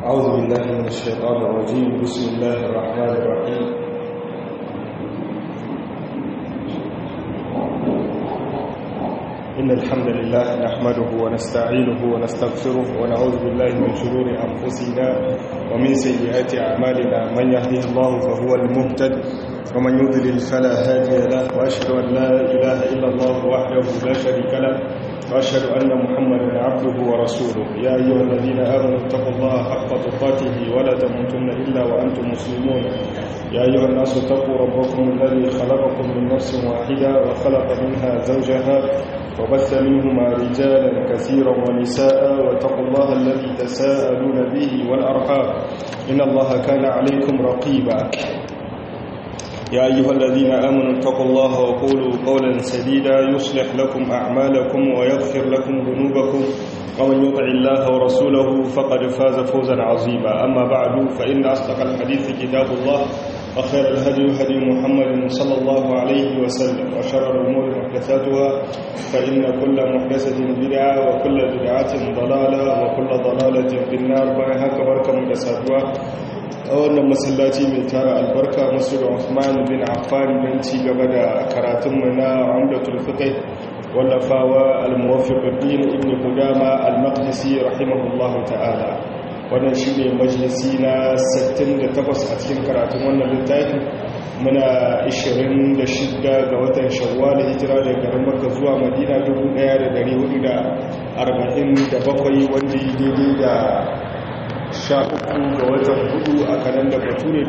أعوذ بالله من الشيطان الرجيم بسم الله الرحمن الرحيم إن الحمد لله نحمده ونستعينه ونستغفره ونعوذ بالله من شرور أنفسنا ومن سيئات أعمالنا من يهده الله فهو المهتد ومن يضلل فلا هادي له وأشهد أن لا إله إلا الله وحده لا شريك له وأشهد أن محمدا عبده ورسوله يا أيها الذين آمنوا اتقوا الله حق تقاته ولا تموتن إلا وأنتم مسلمون يا أيها الناس اتقوا ربكم الذي خلقكم من نفس واحدة وخلق منها زوجها وبث منهما رجالا كثيرا ونساء واتقوا الله الذي تساءلون به والأرحام إن الله كان عليكم رقيبا يا أيها الذين آمنوا اتقوا الله وقولوا قولا سديدا يصلح لكم أعمالكم ويغفر لكم ذنوبكم ومن يطع الله ورسوله فقد فاز فوزا عظيما أما بعد فإن أصدق الحديث كتاب الله وخير الهدي هدي محمد صلى الله عليه وسلم وشر الأمور محدثاتها فإن كل محدثة بدعة وكل بدعة ضلالة وكل ضلالة في النار بها كبركة محدثاتها a wannan masallaci mai tara albarka masu Uthman bin Affan don ci gaba da karatunmu na Umdatul Fiqh wallafawa al-Muwaffiquddin Ibn Qudama al-Maqdisi rahimahullahu ta'ala wannan shine majalisi na 68 a cikin karatun wannan littafi muna 26 ga watan Shawwal hijira daga garin Makka zuwa Madina 1447 wanda yi daidai da sha uku ga watan hudu a kanan da bature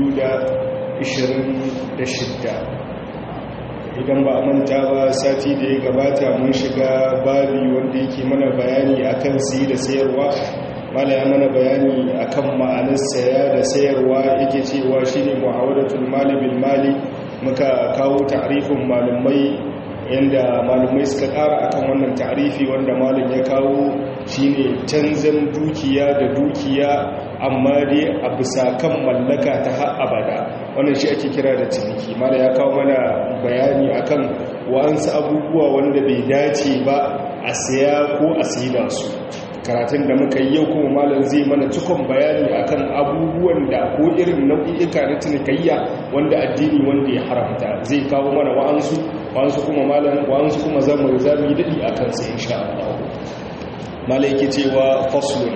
shidda. idan ba a manta ba sati da ya gabata mun shiga babi wanda yake mana bayani akan siyi da sayarwa mala ya mana bayani akan ma'anar saya da sayarwa yake cewa shine mu'awadatul mali bil mali muka kawo ta'rifin malamai yanda malamai suka ƙara akan wannan ta'rifi wanda malam ya kawo shine canzan dukiya da dukiya amma dai a bisa kan mallaka ta har abada wannan shi ake kira da ciniki mala ya kawo mana bayani akan wa'ansu abubuwa wanda bai dace ba a saya ko a saida su karatun da muka yi yau kuma malam zai mana cikon bayani akan abubuwan da ko irin nau'i'ika na cinikayya wanda addini wanda ya haramta zai kawo mana wa'ansu wa'ansu kuma malam wa'ansu kuma zamu zamu yi dadi akan sai insha Allah malaiki cewa faslun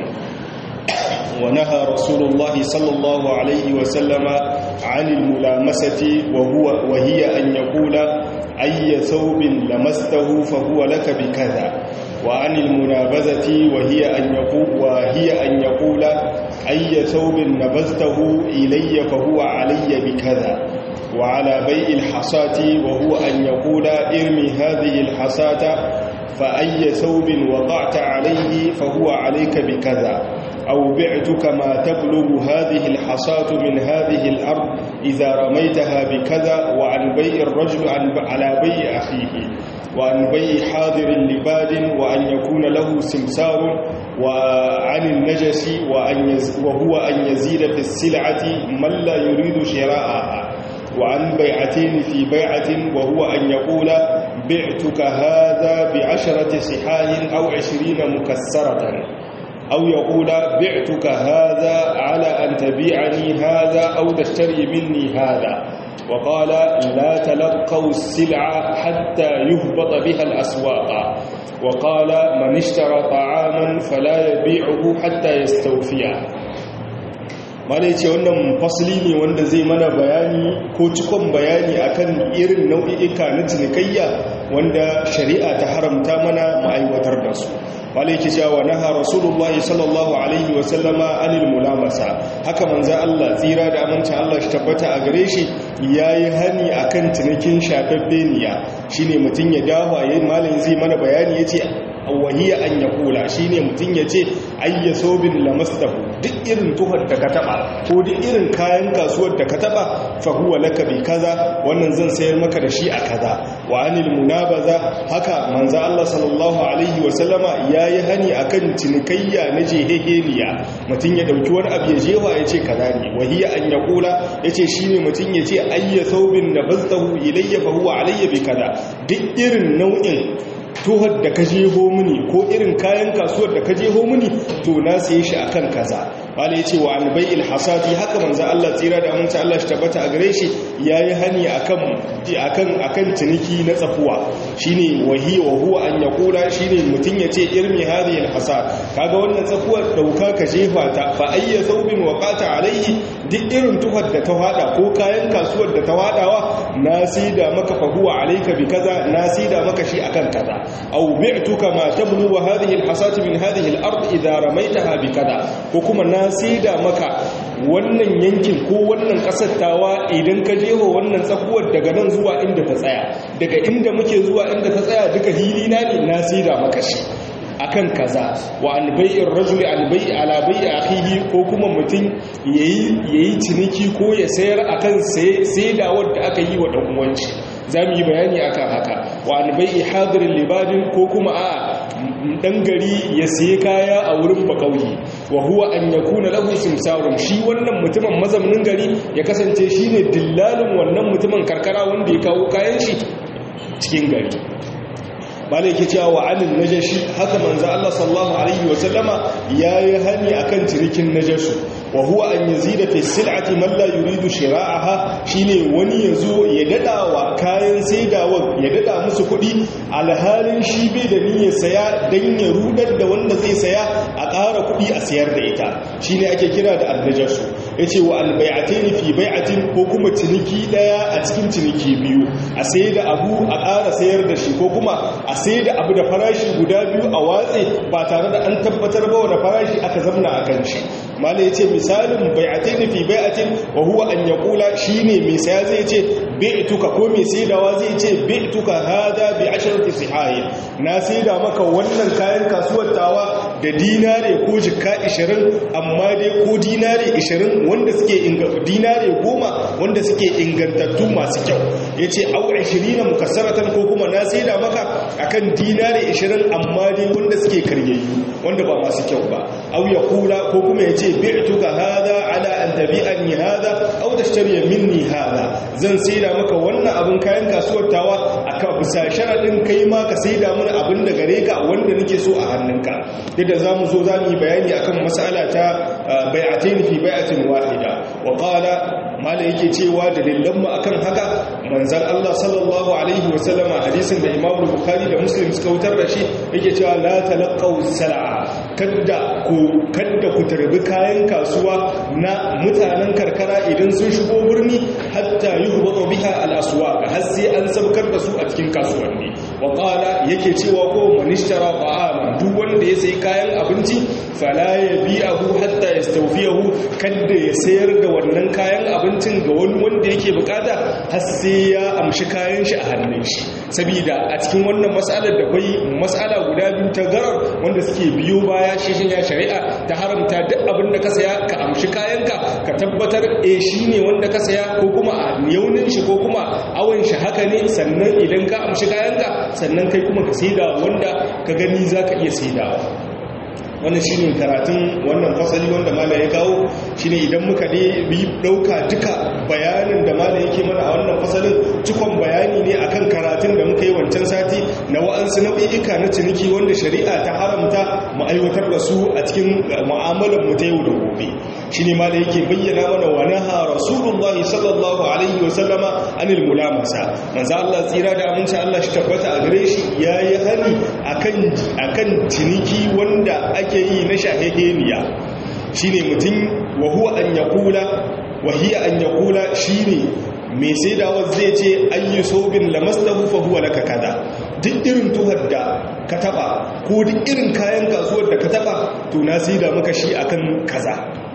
wa naha rasulullahi sallallahu alaihi wa sallama anil mulamasati wa huwa wa hiya an yaqula ayya thawbin lamastahu fa huwa laka bi kadha wa anil munabazati wa hiya an yaqula wa hiya an yaqula ayya thawbin nabaztahu ilayya fa huwa alayya bi kadha وعلى بيع الحصاة وهو أن يقول ارمي هذه الحصاة فأي ثوب وضعت عليه فهو عليك بكذا أو بعتك ما تبلغ هذه الحصاة من هذه الأرض إذا رميتها بكذا وعن بيع الرجل على بيع أخيه وعن بيع حاضر لباد وأن يكون له سمسار وعن النجس وأن وهو أن يزيد في السلعة من لا يريد شراءها وعن بيعتين في بيعة وهو أن يقول بعتك هذا بعشرة صحاح أو عشرين مكسرة أو يقول بعتك هذا على أن تبيعني هذا أو تشتري مني هذا وقال لا تلقوا السلعة حتى يهبط بها الأسواق وقال من اشترى طعاما فلا يبيعه حتى يستوفيه malai ce wannan fasili ne wanda zai mana bayani ko cikon bayani akan irin nau'i'ika na cinikayya wanda shari'a ta haramta mana ma'aiwatar da su malai ke cewa naha rasulullah sallallahu alaihi wa sallama anil mulamasa haka manzo Allah tsira da aminci Allah shi tabbata a gare shi yayi hani akan cinikin shafaffeniya shine mutun ya dawo yayin malai zai mana bayani yace wahiya an ya kula shi ne mutum ya ce ayya sobin lamastahu duk irin tuhar da ka taba ko duk irin kayan kasuwar da ka taba fahuwa laka bi kaza wannan zan sayar maka da shi a kaza wa anil munabaza haka manzo Allah sallallahu alaihi wa sallama yayi hani akan cinikayya na jeheheniya mutum ya dauki wani abu ya jewa ya ce kaza ne wahiya an ya kula yace shine mutum ya ce ayya sobin nabaztahu ilayya fahuwa alayya bi kaza duk irin nau'in tuhar da ka jeho mini ko irin kayan kasuwar da ka jeho mini to na saye shi akan kaza wala yace wa albai'il hasadi haka manzo Allah tsira da aminta Allah shi tabbata a gare shi yayi hani akan akan akan ciniki na tsafuwa shine wahi wa huwa an yaqula shine mutun yace irmi hadhihi alhasad kaga wannan tsafuwar dauka ka jefa ta fa ayya thawbin waqata alayhi duk irin tuhar da ta hada ko kayan kasuwar da ta hadawa na sida maka fa huwa alayka bi kaza na sida maka shi akan kaza aw bi'tuka ma tablu wa hadhihi alhasad min hadhihi al-ard idha ramaitaha bi kaza ko kuma na sida maka wannan yankin ko wannan kasar tawa idan ka jeho wannan tsakuwar daga nan zuwa inda ta tsaya daga inda muke zuwa inda ta tsaya duka hili na ne na sida maka shi akan kaza wa albai'ir rajuli albai'i ala bai'i akhihi ko kuma mutum yayi yayi ciniki ko ya sayar akan saidawar da aka yi wa dan uwanci zamu yi bayani akan haka wa albai'i hadirin libadin ko kuma a dan gari ya sayi kaya a wurin bakauye wa huwa an yakuna lahu simsarun shi wannan mutumin mazaunin gari ya kasance shine dillalin wannan mutumin karkara wanda ya kawo kayan shi cikin gari malai ke cewa wa anin najashi haka manzo Allah sallallahu alaihi wa sallama yayi hani akan cinikin najashu wa huwa an yazida fi sil'ati man la yuridu shira'aha shine wani yazo ya dada wa kayan saidawa ya dada musu kuɗi alhalin shi bai da niyyar saya dan ya rudar da wanda zai saya a ƙara kuɗi a sayar da ita shine ake kira da annajashu yace wa albai'ataini fi bai'atin ko kuma ciniki daya a cikin ciniki biyu a sayar da abu a ƙara sayar da shi ko kuma a sai da abu da farashi guda biyu a watse ba tare da an tabbatar ba wani farashi aka zamna a kan shi mala ya ce misalin bai'atai fi bai'atin wa huwa an ya kula shi ne mai saya zai ce bai'tuka ko mai saidawa zai ce bai'tuka hada bi asharati sihahin na saida maka wannan kayan kasuwar tawa da dinare ko jikka 20 amma dai ko dinare 20 wanda suke dinare 10 wanda suke ingantattu masu kyau yace au 20 mukassaratan ko kuma na saida maka akan dinare 20 amma dai wanda suke karyayyu wanda ba masu kyau ba au ya kula ko kuma ya ce bi'tuka hada ala an tabi'ani hada au tashtari minni hada zan saida maka wannan abin kayan kasuwar tawa akan bisa sharadin kai ma ka saida mana abin da gare ka wanda nake so a hannunka yadda zamu zo zamu yi bayani akan mas'ala ta bai'atain fi bai'atin wahida wa qala mala yake cewa dalilan mu akan haka manzon Allah sallallahu alaihi wa sallama hadisin da Imam Bukhari da Muslim suka wutar da shi yake cewa la talaqaw sal'a kadda ku kadda ku tarbi kayan kasuwa na mutanen karkara idan sun shigo birni hatta yuhbatu biha al-aswaq har sai an sabkar da su a cikin kasuwanni wa qala yake cewa ko manishtara ta'ama duk wanda ya sayi kayan abinci fala yabi'ahu hatta yastawfiyahu kadda ya sayar da wannan kayan abincin ga wani wanda yake bukata har sai ya amshi kayan shi a hannun shi saboda a cikin wannan mas'alar da kai mas'ala guda biyu ta garar wanda suke biyo baya shi ya shari'a ta haramta duk abin da ka saya ka amshi kayanka ka tabbatar eh shine wanda ka saya ko kuma a yaunin shi ko kuma awon shi haka ne sannan idan ka amshi kayanka sannan kai kuma ka saida wanda ka gani zaka iya saidawa wannan shi ne karatun wannan fasali wanda mala ya kawo shi ne idan muka ne bi ɗauka duka bayanin da mala yake mana a wannan fasalin cikon bayani ne akan karatun da muka yi wancan sati na wa'ansu nau'i'ika na ciniki wanda shari'a ta haramta mu aiwatar da su a cikin mu'amalar mu ta yau da gobe shi ne mala yake bayyana mana wa naha rasulullahi sallallahu alaihi wa sallama anil mulamasa manzo Allah tsira da aminci Allah shi tabbata a gare shi yayi hani akan akan ciniki wanda ake yi na shahiheniya shi ne mutum wahuwa an ya kula wahiya an ya kula shi ne mai sai dawa zai ce an yi sobin lamastahu fahuwa laka kaza duk irin tuhar da ka taba ko duk irin kayan kasuwar da ka taba to na sai da maka shi akan kaza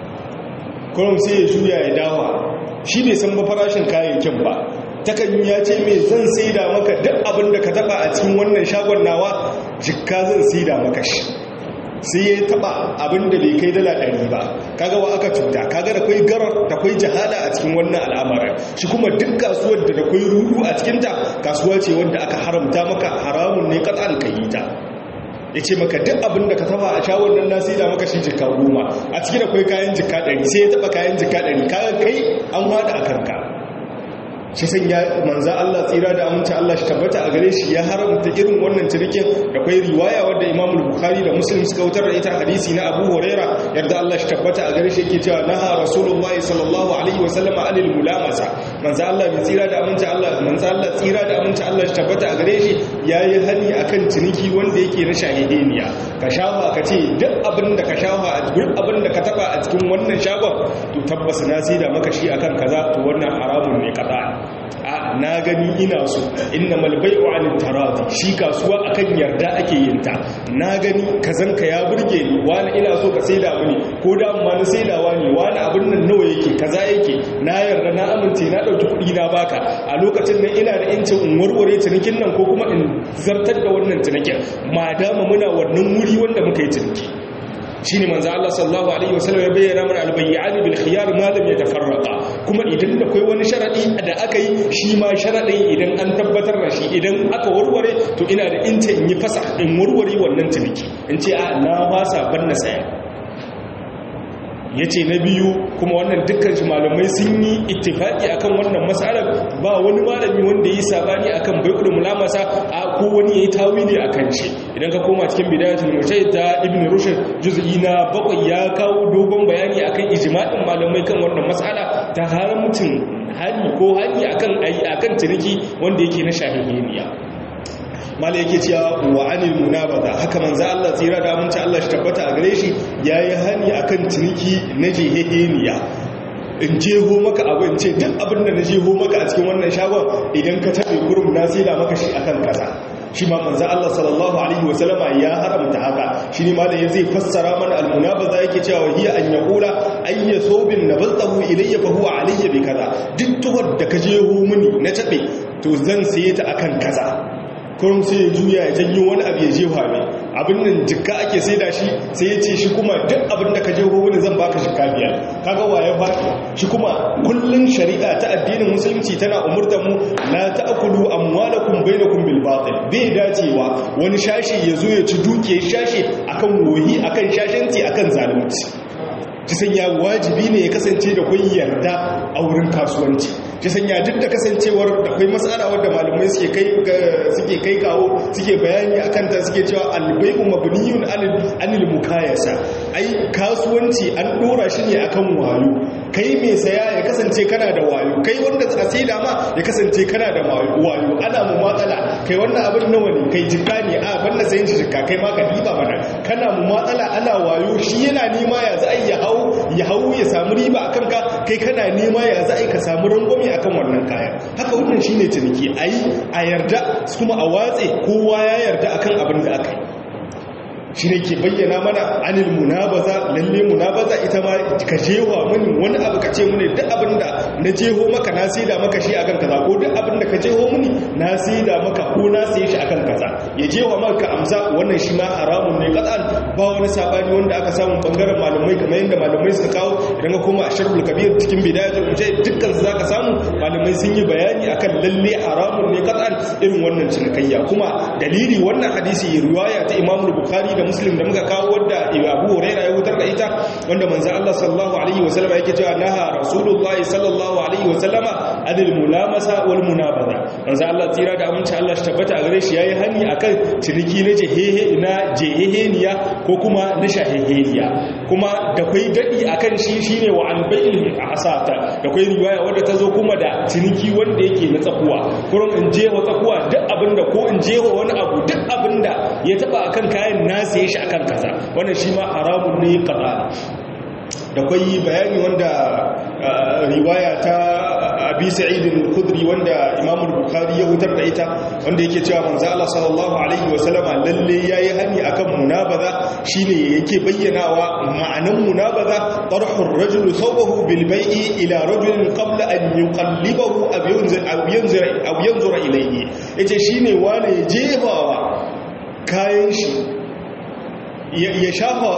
kurum sai ya juya ya dawa shi bai san ba farashin kayayyakin ba takan ya ce mai zan sai da maka duk abin da ka taba a cikin wannan shagon nawa jikka zan sai da maka shi sai ya taba abin da bai kai dala ɗari ba kaga wa aka cuta kaga da kwai garar da kwai jahala a cikin wannan al'amarin shi kuma duk kasuwar da da kwai rudu a cikinta kasuwa ce wanda aka haramta maka haramun ne katsan ka yi ta ya ce maka duk abin da ka taba a shawar nan nasi da maka shi jika goma a ciki da kwai kayan jika ɗari sai ya taba kayan jika ɗari kaga kai an wada a kanka shi sanya manza Allah tsira da aminci Allah shi tabbata a gare shi ya haramta irin wannan cinikin da kwai riwaya wadda Imam Bukhari da Muslim suka wutar da ita hadisi na Abu Huraira yarda Allah shi tabbata a gare shi yake cewa naha Rasulullahi sallallahu alaihi wa sallam anil mulamasa manza Allah bi tsira da aminci Allah manza Allah tsira da aminci Allah shi tabbata a gare shi yayi hani akan ciniki wanda yake na shahideniya ka shafa ka ce duk abin da ka shafa duk abin da ka taba a cikin wannan shagon to tabbas na sai da maka shi akan kaza to wannan haramun ne kaza a na gani ina so inna malbai'u anil taradi shi kasuwa akan yarda ake yin ta na gani kazanka ya burge ni wani ina so ka saida mini ko da amma na saidawa ne wani abin nan nawa yake kaza yake na yarda na amince na dauki kuɗi na baka a lokacin nan ina da incin in warware cinikin nan ko kuma in zartar da wannan cinikin ma dama muna wannan wuri wanda muka yi ciniki shine manzo Allah sallallahu alaihi wasallam ya bayyana mana albayyani bil khiyar ma lam yatafarraqa kuma idan da kai wani sharadi da aka yi shi ma sharadin idan an tabbatar da shi idan aka warware to ina da inta in yi fasa in warware wannan ciniki in ce a na fasa ban na saya ya ce na biyu kuma wannan dukkan shi malamai sun yi ittifaki akan wannan matsalar ba wani malami wanda ya yi sabani akan bai'ul mulamasa a ko wani ya yi tawili akan shi idan ka koma cikin bidayatul mujahid ta ibn rushd juz'i na bakwai ya kawo dogon bayani akan ijma'in malamai kan wannan matsala ta haramcin hali ko hali akan akan ciniki wanda yake na shahihiniya mala yake cewa wa anil munabaza haka manzo Allah tsira da aminci Allah shi tabbata a gare shi yayi hani akan ciniki na jeheniya in jeho maka abu in ce duk abin da na jeho maka a cikin wannan shagon idan ka tabe kurum na sila maka shi akan kaza shi ma manzo Allah sallallahu alaihi wasallama ya haramta haka shi ne malam zai fassara mana almunabaza yake cewa hiya an yaqula ayya sobin nabaltahu ilayya fa huwa alayya bi kaza duk tuhar da ka jeho mini na tabe to zan saye ta akan kaza kurum sai ya juya ya janyo wani abu ya jefa mai abin nan jikka ake sai da shi sai ya ce shi kuma duk abin da ka je wani zan baka jikka biyar kaga waye faɗi shi kuma kullun shari'a ta addinin musulunci tana umurtar mu la ta'kulu amwalakum bainakum bil batil bai dacewa wani shashi ya zo ya ci dukiyar shashi akan wohi akan shashanci akan zalunci ci sanya wajibi ne ya kasance da kun yarda a wurin kasuwanci ci sanya duk da kasancewar da kai matsala wadda malamai suke kai suke kai kawo suke bayani akan ta suke cewa albai'u mabniyun anil mukayasa ai kasuwanci an dora shi ne akan wayo kai mai saya ya kasance kana da wayo kai wanda a saida ma ya kasance kana da wayo ana mu matsala kai wannan abin nawa ne kai jikka ne a banda sayin shi jikka kai ma ka diba mana kana mu matsala ana wayo shi yana nema ya za ya hau ya hau ya samu riba a kanka kai kana nema ya za ka samu rangwame a kan wannan kayan haka wannan shi ne ciniki a yi a yarda kuma a watse kowa ya yarda a kan abin da aka yi shi ne ke bayyana mana anil munabaza lalle munabaza ita ma ka jewa mini wani abu ka ce mini duk abin da na jeho maka na saida maka shi akan kaza ko duk abin da ka jeho mini na saida maka ko na saye shi akan kaza ya jewa maka amsa wannan shi ma haramun ne kadan ba wani sabani wanda aka samu bangaren malamai kamar yadda malamai suka kawo idan ka koma asharul kabir cikin bidayatul mujahid dukkan su zaka samu malamai sun yi bayani akan lalle haramun ne kadan irin wannan cinikayya kuma dalili wannan hadisi riwaya ta Imam Bukhari da Muslim da muka kawo wadda Abu Hurairah ya wutar da ita wanda manzo Allah sallallahu alaihi wasallama yake cewa naha Rasulullah sallallahu alaihi wasallama adil mulamasa wal munabaza manzo Allah tsira da aminci Allah shi tabbata a gare shi yayi hani akan ciniki na jehehe na jeheheniya ko kuma na shaheheniya kuma da kai dadi akan shi shine wa an bai'il asata da kai riwaya wadda ta zo kuma da ciniki wanda yake na tsakuwa kurin in je wa tsakuwa duk abinda ko in je wa wani abu duk abinda ya taba akan kayan na saye shi akan kaza wannan shi ma haramun ne kaza da kwai bayani wanda riwaya ta abi sa'id al-khudri wanda imam al-bukhari ya hutar da ita wanda yake cewa manzo Allah sallallahu alaihi wa sallama lalle yayi hani akan munabaza shine yake bayyanawa ma'anan munabaza tarhu ar-rajul thawbahu bil bai'i ila rajulin qabla an yuqallibahu aw yanzura aw yanzura aw yanzura ilayhi yace shine wani jefawa kayan shi ya shafa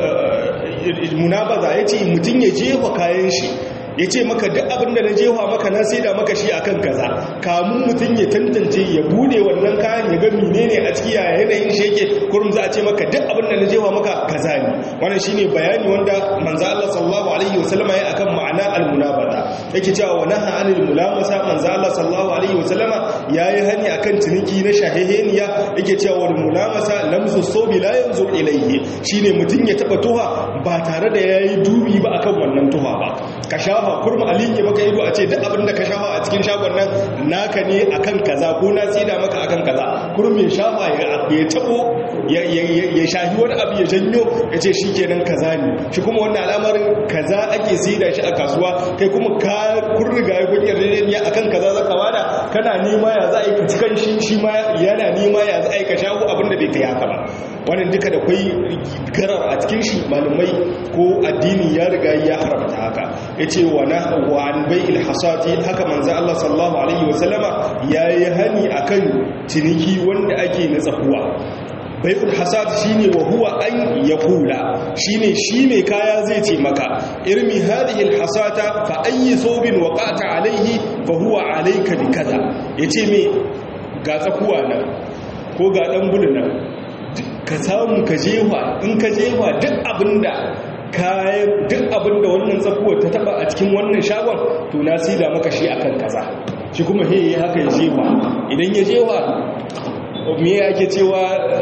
munabaza ya ce mutum ya jefa kayan shi ya ce maka duk abinda na jefa maka na sai da maka shi akan kaza kamun mutum ya tantance ya bude wannan kayan ya ga menene a ciki yaya yanayin shi yake kurum za a ce maka duk abinda na jefa maka kaza ne wannan shine bayani wanda manzo Allah sallallahu alaihi wasallam ya akan ma'ana al-munabaza yake cewa wa naha anil mulamasa manzo Allah sallallahu alaihi wasallama yayi hani akan ciniki na shahiheniya yake cewa wal mulamasa lamsu sawbi la yanzu ilayhi shine mutun ya taba tuha ba tare da yayi dubi ba akan wannan tuha ba ka shafa kurma alin ya maka ido a ce duk abin da ka shafa a cikin shagon nan naka ne akan kaza ko na tsida maka akan kaza kurma ya shafa ya tabo ya shahi wani abu ya janyo ya ce shi kenan kaza ne shi kuma wannan al'amarin kaza ake sida shi a kasuwa kai kuma ka kun riga ya kun yarjejeniya akan kaza za ka bada kana nema ya za a yi ka cikan shi shi ma yana nema ya za a yi ka shago abin da bai kai haka ba wannan duka da kwai garar a cikin shi malumai ko addini ya riga ya haramta haka ya ce wa na wa an bai ilhasati haka manzo Allah sallallahu alaihi wasallama ya yi hani akan ciniki wanda ake na tsakuwa bai'ul hasad shine wa huwa an yaqula shine shi mai kaya zai ce maka irmi hadhihi alhasata fa ayi thawbin waqata alayhi fa huwa alayka bi kaza yace me ga tsakuwa nan ko ga dan bulu nan ka samu ka jefa in ka jefa duk abinda kayan duk abinda wannan tsakuwar ta taba a cikin wannan shagon to na sida maka shi akan kaza shi kuma he haka ya jefa idan ya jefa me ake cewa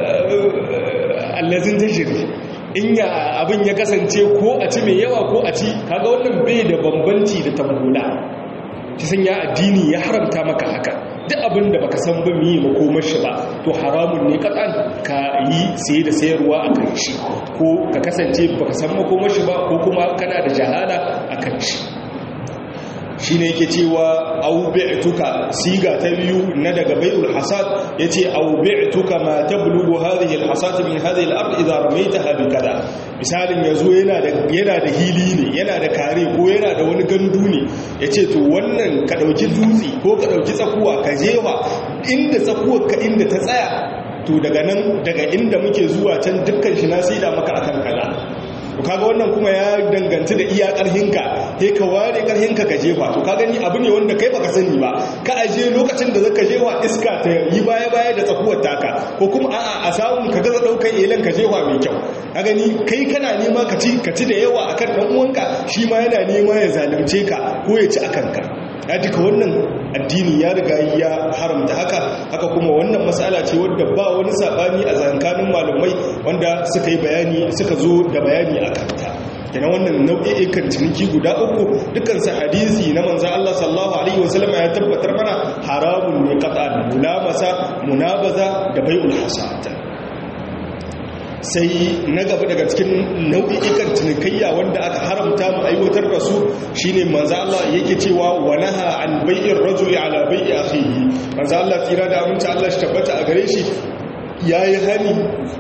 allazin tajiri in ya abin ya kasance ko a ci mai yawa ko a ci kaga wannan bai da bambanci da tambula shi san ya addini ya haramta maka haka duk abin da baka san ba miye makomar shi ba to haramun ne katsan ka yi saye da sayarwa a kan shi ko ka kasance baka san makomar shi ba ko kuma kana da jahala a kan shi shi ne yake cewa aubi'tuka siga ta biyu na daga bai'ul hasad yace aubi'tuka ma tablughu hadhihi alhasad min hadhihi al-ard idha ramaytaha bi kada misalin yazo yana da yana da hili ne yana da kare ko yana da wani gandu ne yace to wannan ka dauki dutse ko ka dauki tsakuwa ka jewa inda tsakuwar ka inda ta tsaya to daga nan daga inda muke zuwa can dukkan shi na sida maka akan kaza kaga wannan kuma ya danganci da iya karhinka sai ka ware karhinka ka jefa to ka gani abu ne wanda kai baka sani ba ka aje lokacin da zaka jefa iska ta yi baya baya da tsakuwar taka ko kuma a'a a samu ka gaza daukar elan ka jefa mai kyau ka gani kai kana nema ka ci ka ci da yawa akan dan uwanka shi ma yana nema ya zalunce ka ko ya ci akan ka ya duka wannan addini ya riga ya haramta haka haka kuma wannan matsala ce wadda ba wani sabani a zankanin malumai wanda suka yi bayani suka zo da bayani a kanta kenan wannan nau'i'ikan ciniki guda uku dukansu hadisi na manzo Allah sallallahu alaihi wasallam ya tabbatar mana haramun ne qat'an mulamasa munabaza da bai'ul hasad sai na gaba daga cikin nau'i'ikan cinikayya wanda aka haramta mu aiwatar da su shine manzo Allah yake cewa wa naha an bai'ir rajuli ala bai'i akhihi manzo Allah tira da aminci Allah shi tabbata a gare shi yayi hani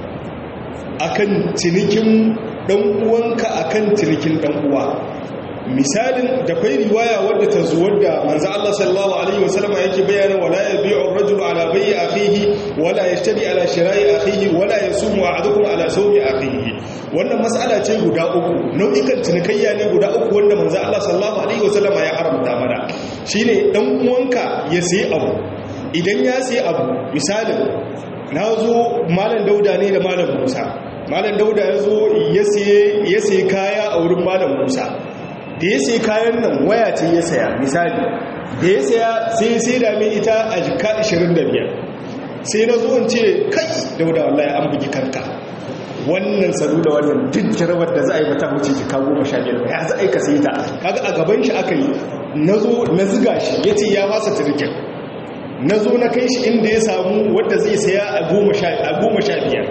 akan cinikin dan uwanka akan cinikin dan uwa misalin da kai riwaya wadda ta zo wadda manzo Allah sallallahu alaihi wasallam yake bayyana wala yabi'u ar-rajulu ala bai'i akhihi wala yashtari ala shira'i akhihi wala yasumu ahadukum ala sawmi akhihi wannan mas'ala ce guda uku nau'ikan cinikayya ne guda uku wanda manzo Allah sallallahu alaihi wasallam ya haramta mana shine dan uwanka ya sayi abu idan ya sayi abu misalin na zo malam dauda ne da malam musa malam dauda ya zo ya sayi kaya a wurin malam musa da ya sai kayan nan waya ce ya saya misali da ya saya sai sai da mai ita a jika 25 sai na zuwan ce kai da wadda wallahi an bugi kanka wannan salu da wannan duk jarabar da za a yi mata wuce jika 15 ya za a yi ka sai ta kaga a gaban shi aka yi na zo na ziga shi ya ce ya fasa turkin na zo na kai shi inda ya samu wadda zai saya a goma sha biyar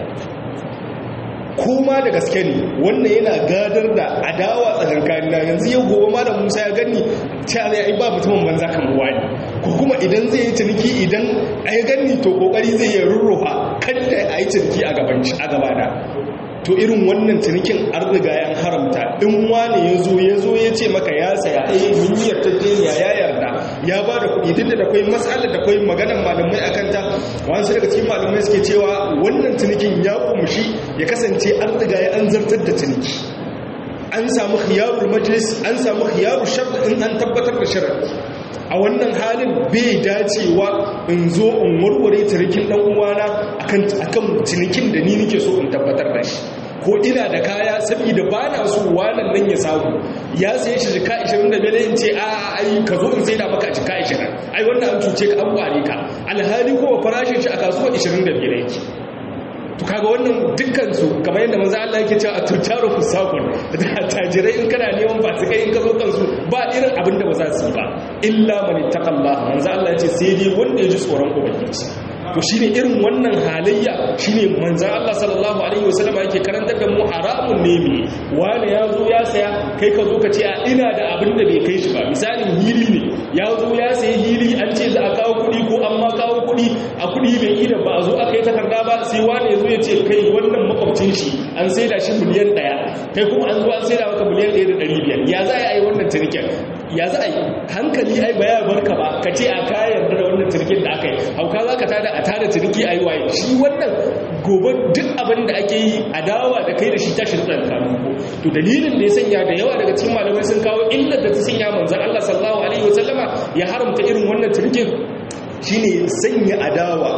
koma da gaske ne wannan yana gadar da adawa tsakankanin na yanzu yau gobe malam musa ya gani cewa zai yi ba mutumin banza kan ruwa ne ko kuma idan zai yi ciniki idan a yi gani to kokari zai yi rurrufa kan da a yi ciniki a gabana to irin wannan cinikin an riga yan haramta in wani ya zo ya zo ya ce maka ya saya eh mun yi yarjejeniya ya yarda ya ba da kuɗi duk da akwai matsalar da akwai maganar malamai akan ta wasu daga cikin malamai suke cewa wannan cinikin ya kumshi ya kasance an riga ya an zartar da ciniki an samu khiyarul majlis an samu khiyarul shart in an tabbatar da sharadi a wannan halin bai dacewa in zo in warware cinikin dan uwana akan akan cinikin da ni nake so in tabbatar da shi ko ina da kaya saboda ba na so wannan nan ya samu ya saye shi jika 25 in ce a ai ka zo in sai da maka jika 20 ai wannan an cuce ka an kware ka alhali kuma farashin shi a kasuwa 25 yake to kaga wannan dukkan su kamar yadda manzo Allah yake cewa tutaru fusaqun da tajirai in kana neman fasikai in ka zo kansu ba irin abin da ba za su yi ba illa man ittaqallaha manzo Allah yace sai dai wanda ya ji tsoron ubangiji to shine irin wannan halayya shine manzo Allah sallallahu alaihi wasallam yake karantar da mu haramun ne mi wani ya zo ya saya kai ka zo ka ce a ina da abin da bai kai shi ba misalin hili ne ya zo ya sayi hili an ce za a kawo kuɗi ko an ma kawo kuɗi a kuɗi bai ida ba a zo aka yi takarda ba sai wani ya zo ya ce kai wannan makwabcin shi an sai da shi miliyan ɗaya kai kuma an zo an sai da maka miliyan ɗaya da ɗari biyar ya za a yi wannan cinikin ya za a yi hankali ai ba ya barka ba ka ce a kayan da wannan cinikin da aka yi hauka za ka tada a tada ciniki a yi waye shi wannan gobe duk abin da ake yi a dawa da kai da shi tashi da tsakanin ko to dalilin da ya sanya da yawa daga cikin malamai sun kawo illar da ta sanya manzon Allah sallallahu alaihi wasallama ya haramta irin wannan cinikin shine sanya adawa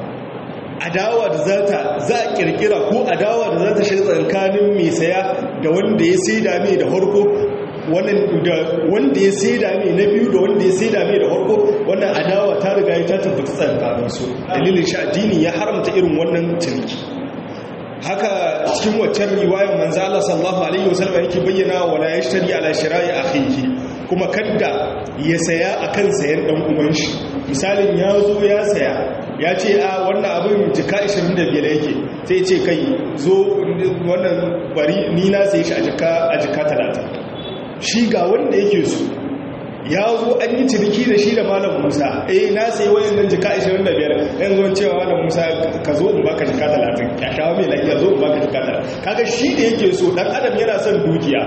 adawa da za ta za a kirkira ko adawa da za ta shiga tsakanin mai saya da wanda ya saida mai da harko wanda ya saida mai na biyu da wanda ya saida mai da harko wannan adawa ta riga ya ta tabbata tsakanin su dalilin shi addini ya haramta irin wannan ciniki haka cikin waccan riwayar manzo Allah sallallahu alaihi wasallam yake bayyana wala yashtari ala shira'i akhihi kuma kadda ya saya akan sayan dan uwan shi misalin ya zo ya saya ya ce a wannan abin jika 25 yake sai ce kai zo wannan bari ni na sai shi a jika a jika 30 shi ga wanda yake so ya zo an yi ciniki da shi da malam musa eh na sai wayannan jika 25 yan zuwan cewa malam musa ka zo in baka jika 30 ya shawo mai lafiya zo in baka jika 30 kaga shi da yake so dan adam yana son dukiya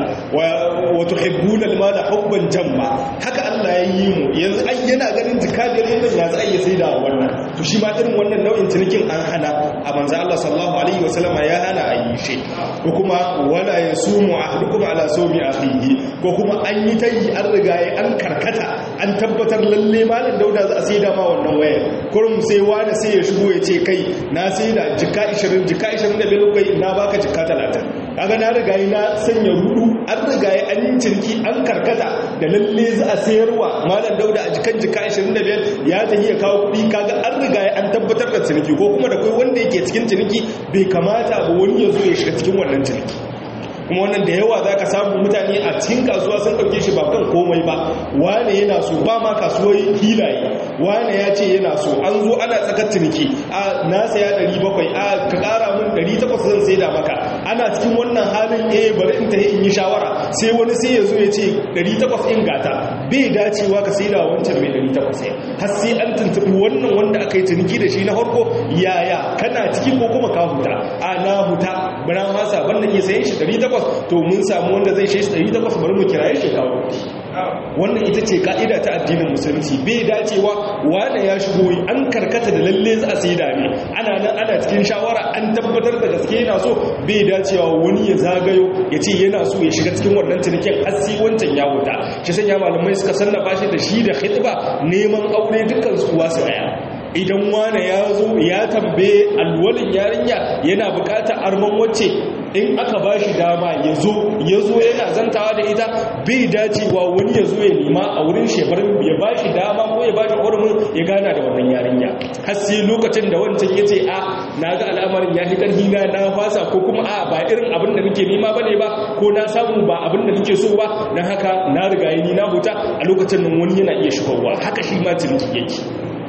wa tuhibbuna al-mala hubban jamma haka Allah ya yi mu yanzu ai yana ganin jika biyar yanzu ya za a iya sai da wannan to shi ma irin wannan nau'in cinikin an hana a manzo Allah sallallahu alaihi wasallam ya hana a yi shi ko kuma wala yasumu ahlukum ala sawmi akhihi ko kuma an yi tayi an riga an karkata an tabbatar lalle malam dauda za a sai da ma wannan wayar kurum sai wani sai ya shigo ya ce kai na sai da jika 20 jika 25 kai na baka jika 30 kaga na riga na sanya rudu an riga an yi ciniki an karkata da lalle za a sayarwa malam dauda a jikan jika 25 ya tafi ya kawo kuɗi kaga an riga an tabbatar da ciniki ko kuma da kai wanda yake cikin ciniki bai kamata ba wani ya zo ya shiga cikin wannan ciniki kuma wannan da yawa za ka samu mutane a cikin kasuwa sun ɗauke shi ba kan komai ba wane yana so ba ma kasuwar hilaye wane ya ce yana so an zo ana tsakar ciniki a na saya 700 a ka ƙara mun 800 zan sai da maka ana cikin wannan halin eh bari in tafi in yi shawara sai wani sai ya zo ya ce 800 in gata bai dacewa ka sai da wancan mai 800 har sai an tuntuɓi wannan wanda aka yi ciniki da shi na farko yaya kana ciki ko kuma ka huta a na huta bana hasa banda iya sayan shi 800 to mun samu wanda zai shi 800 bari mu kiraye shi kawo wannan ita ce ka'ida ta addinin musulunci bai dacewa wanda ya shigo an karkata da lalle za a sai da ne ana nan ana cikin shawara an tabbatar da gaske yana so bai dacewa wani ya zagayo ya ce yana so ya shiga cikin wannan cinikin hasi wancan ya wuta shi sanya malamai suka sannafa shi da shi da khitba neman aure dukkan su kuwa su daya idan wane ya zo ya tambaye alwalin yarinya yana bukatar arman wacce in aka ba shi dama ya zo ya zo yana zantawa da ita bai dacewa wani ya zo ya nema a wurin shekarun ya ba shi dama ko ya ba shi hurumin ya gana da wannan yarinya har sai lokacin da wancan ya ce a na ga al'amarin ya fi ƙarfi na na fasa ko kuma a ba irin abin da nake nema ba ne ba ko na samu ba abin da nake so ba na haka na riga ni na huta a lokacin nan wani yana iya shigowa haka shi ma ciniki yake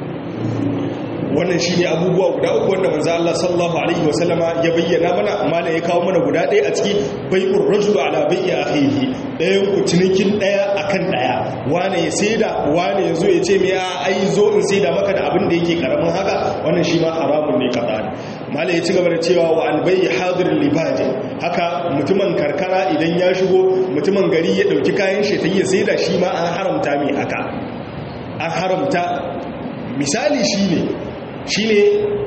wannan shi ne abubuwa guda uku wanda manzo Allah sallallahu alaihi wasallama ya bayyana mana amma ya kawo mana guda ɗaya a ciki bai'ur rajul ala bai'i akhihi ɗayan ku cinikin ɗaya akan ɗaya wane ya saida wane ya zo ya ce me ai zo in saida maka da abin da yake karamin haka wannan shi ma haramun ne kaza malai ya ci gaba da cewa wa an bai'i hadirin libadi haka mutumin karkara idan ya shigo mutumin gari ya dauki kayan shi ta yi saida shi ma an haramta mai haka an haramta misali shine shi ne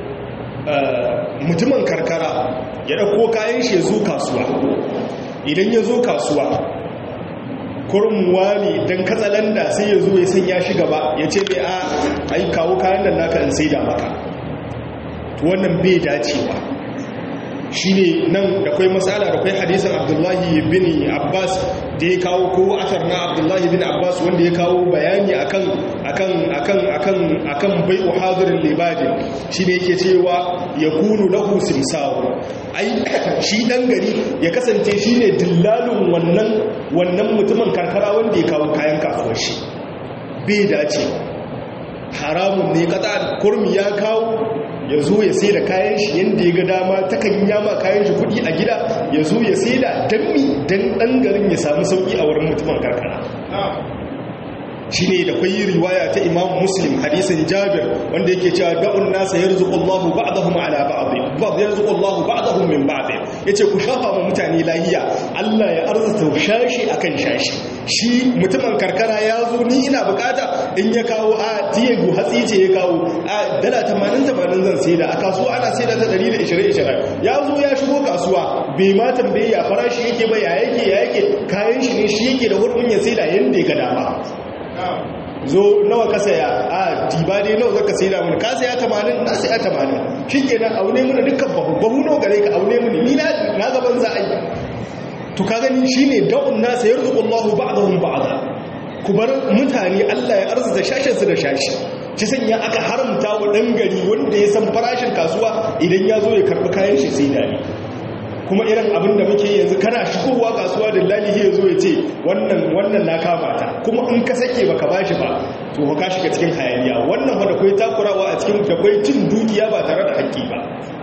mutumin karkara ya ɗauko kayan shi ya zo kasuwa idan ya zo kasuwa kurmuwa ne don katsalanda sai ya zo ya sanya shi gaba ya ce mai a ai kawo kayan da naka in sai da maka wannan bai dacewa shine nan da kai matsala da kai hadisin abdullahi bin abbas da ya kawo ko asar na abdullahi bin abbas wanda ya kawo bayani akan akan akan akan akan bai'u hadirin libadin shine yake cewa yakunu lahu simsawu ai shi dan gari ya kasance shine dillalin wannan wannan mutumin karkara wanda ya kawo kayan kasuwar shi bai dace haramun ne kata kurmi ya kawo ya zo ya sai da kayan shi yadda ya ga dama takan yama kayan shi kudi a gida ya zo ya sai da danmi don ɗan garin ya samu sauƙi a wurin mutumin karkara shi ne da kwayi riwaya ta imam muslim hadisin jabir wanda yake cewa da'un nasa ya rizuƙo allahu ba'adahum ala ba'adhi ba'ad ya rizuƙo allahu ba'adahum min ba'adhi ya ce ku shafa ma mutane lahiya allah ya arzuta shashi akan shashi shi mutumin karkara ya zo ni ina bukata in ya kawo a tiyegu hatsi ce ya kawo a dala 80-80 zan sai da a kasuwa ana sai da ta 120-20 ya zo ya shigo kasuwa bai ma tambaye ya farashi yake ba ya yake ya yake kayan shi ne shi yake da hurumin ya sai da yadda ya ga dama zo nawa ka saya a diba dai nawa zaka sai da mun ka saya 80 na saya 80 shikenan aune mun dukkan bahu bahu nawa gare ka aune mun ni na na gaban za a yi to ka gani shine da'un nasa yarzuqullahu ba'dahum ba'da ku bar mutane Allah ya arzuta shashin su da shashi ci sanya aka haramta wa dan gari wanda ya san farashin kasuwa idan ya zo ya karbi kayan shi sai dani kuma irin abin da muke yanzu kana shigowa kasuwa da lalihi ya zo ya ce wannan wannan na kama ta kuma in ka sake baka bashi ba to ka shiga cikin hayaniya wannan wanda kai takurawa a cikin da kai cin dukiya ba tare da haƙƙi ba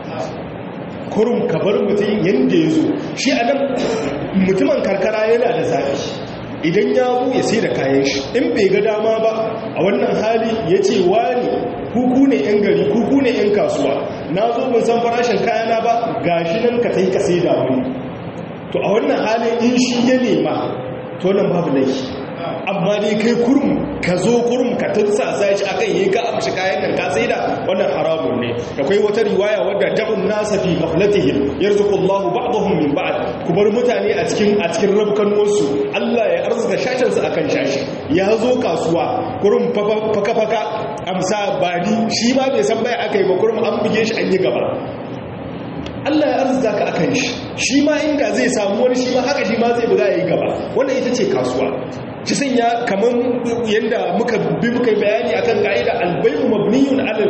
kurum ka bar mutum yadda ya zo shi a nan mutumin karkara yana da zafi idan ya zo ya sai da kayan shi in bai ga dama ba a wannan hali ya ce wani kuku ne 'yan gari kuku ne 'yan kasuwa na zo mun san farashin kayana ba ga shi nan ka sai ka sai da wani to a wannan hali in shi ya nema to nan babu laifi amma dai kai kurum ka zo kurum ka tutsa sai shi akan yi ka amshi kayan nan ka sai da wannan haramun ne akwai wata riwaya wadda da'un nasa fi ghaflatihim yarzuqullahu ba'dahum min ba'd ku bar mutane a cikin a cikin rabkan wasu Allah ya arzuta shashin su akan shashi ya zo kasuwa kurum faka faka amsa bani shi ma bai san bai akai ba kurum an buge shi an yi gaba Allah ya arzuta ka akan shi shi ma inda zai samu wani shi ma haka shi ma zai buga yayi gaba wannan ita ce kasuwa shi sanya kaman yanda muka bi muka bayani akan ka'ida albay'u mabniyun 'ala